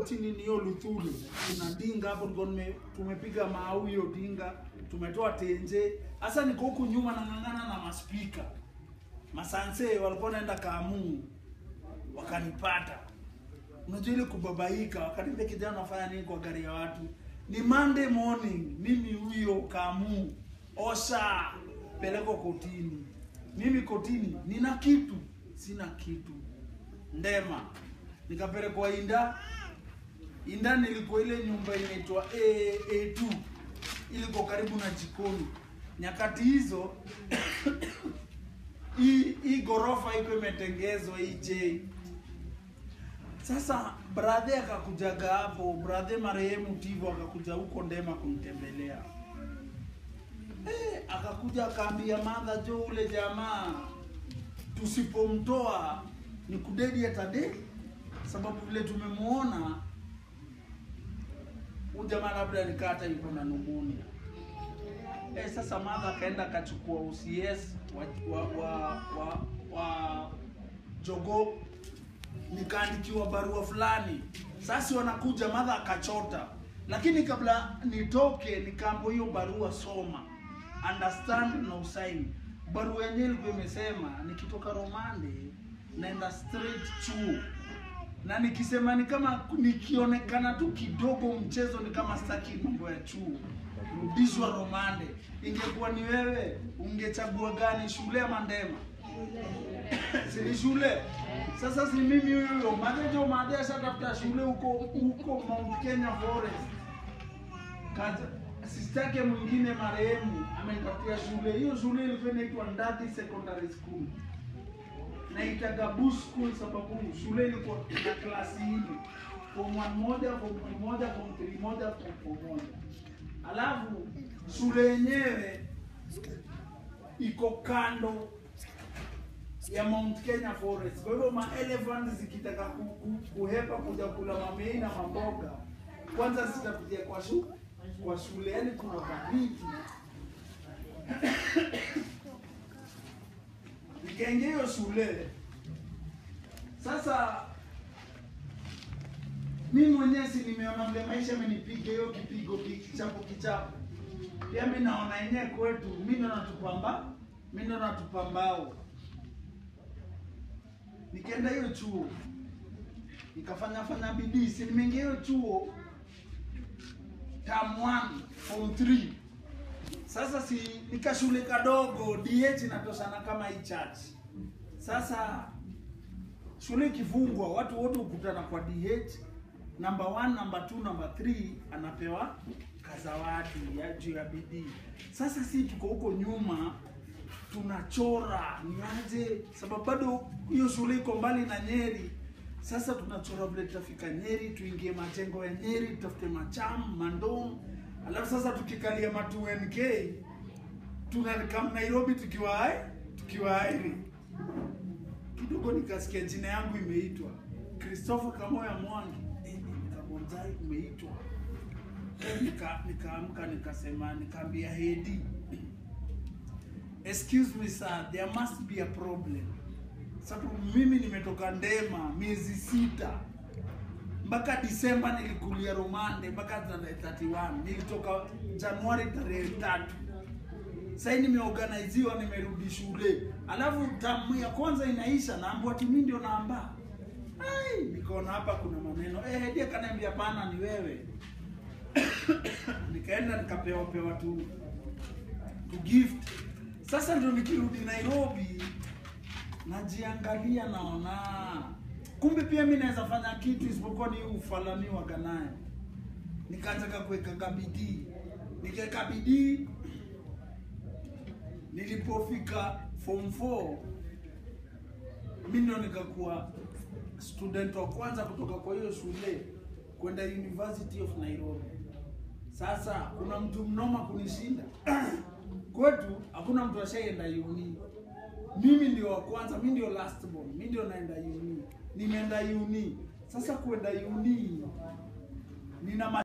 chini ni hiyo Luthuli. Kuna dinga hapo ndio nime- tumepiga mau hiyo dinga, tumetoa tenje. Sasa niko huku nyuma nang'ang'ana na maspika. Masanse walikuwa naenda Kamu wakanipata. Unajua ile kubabaika, wakaniambia kijana unafanya nini kwa gari ya watu? Ni Monday morning, mimi huyo Kamu osha peleko kotini. Mimi kotini nina kitu, sina kitu. Ndema nikapelekwa Inda. Inda nilikuwa ile nyumba inaitwa A, A2 iliko karibu na jikoni. Nyakati hizo hii hii ghorofa iko imetengezwa hii J. Sasa brother akakujaga hapo, brother marehemu Tivo akakuja huko Ndema kunitembelea. Eh, akakuja akaambia madha jo, ule jamaa tusipomtoa ni kudedi atade, sababu vile tumemuona huyu jamaa labda nikata yuko na pneumonia. Eh, sasa madha akaenda akachukua OCS wa wa wa, wa, wa jogo nikaandikiwa barua fulani. Sasa wanakuja madha akachota, lakini kabla nitoke nikaambiwa hiyo barua soma, understand na usaini. Barua yenyewe ilikuwa imesema nikitoka Romande naenda straight chuo, na nikisema ni kama nikionekana tu kidogo mchezo ni kama sitaki mambo ya chuo, rudishwa Romande. Ingekuwa ni wewe, ungechagua gani, shule ama Ndema? si ni shule sasa si mimi huyo madejo made ashatafuta shule huko huko Mount Kenya Forest kaza sistake mwingine marehemu amenitafutia shule hiyo shule ilikuwa inaitwa Ndati Secondary School naitaga Bush School sababu shule ilikuwa na klasi nne form 1 moja form 2 moja form 3 moja form 4 moja alafu shule yenyewe iko kando ya Mount Kenya Forest. Kwa hivyo ma elephant zikitaka ku, ku, kuhepa kuja kula mamei na mamboga, kwanza zitapitia kwa shu, kwa shule, yani kuna baridi. Nikaingia hiyo shule sasa, mimi mwenyewe si nimeona vile maisha amenipiga hiyo kipigo kichapo kichapo, pia mimi naona yenyewe kwetu, mimi ndo natupamba, mimi ndo natupambao nikaenda hiyo chuo nikafanya fanya bidii, si nimeingia hiyo chuo term 1 form 3. Sasa si nika shule kadogo, DH inatoshana kama hii church. Sasa shule ikifungwa, watu wote hukutana kwa DH, number 1, number 2, number 3 anapewa kazawadi ya juu ya bidii. Sasa si tuko huko nyuma tunachora niaje, sababu bado hiyo shule iko mbali na Nyeri. Sasa tunachora vile tutafika Nyeri, tuingie majengo ya Nyeri, tutafute macham mandom, alafu sasa tukikalia matu NK tunakam Nairobi tukiwa hai tukiwa hairi kidogo, nikasikia jina yangu imeitwa Christopher Kamoya Mwangi, eh, nikamwambia umeitwa nika nikaamka nikasema, nikaambia Hedi excuse me sir, there must be a problem. Sababu mimi nimetoka Ndema miezi sita mpaka Disemba nilikulia Romande mpaka tarehe 31 nilitoka Januari tarehe tatu. Sasa nimeorganiziwa nimerudi shule, alafu tamu ya kwanza inaisha, naambiwa ati mimi ndio naamba. Ai, nikaona hapa kuna maneno eh, Hedi akaniambia pana, ni wewe nikaenda nikapewa pewa tu tu gift sasa ndo nikirudi Nairobi najiangalia, naona kumbe pia mi naweza fanya kitu isipokuwa ni ufalami wa ganayo. Nikaanza kuweka bidii, nikaweka bidii. Nilipofika form 4 mi ndo nikakuwa student wa kwanza kutoka kwa hiyo shule kwenda University of Nairobi. Sasa kuna mtu mnoma kunishinda kwetu hakuna mtu ashaienda uni. Mimi ndio wa kwanza, mimi ndio last born, mimi ndio naenda uni. Nimeenda uni. Sasa kuenda uni nina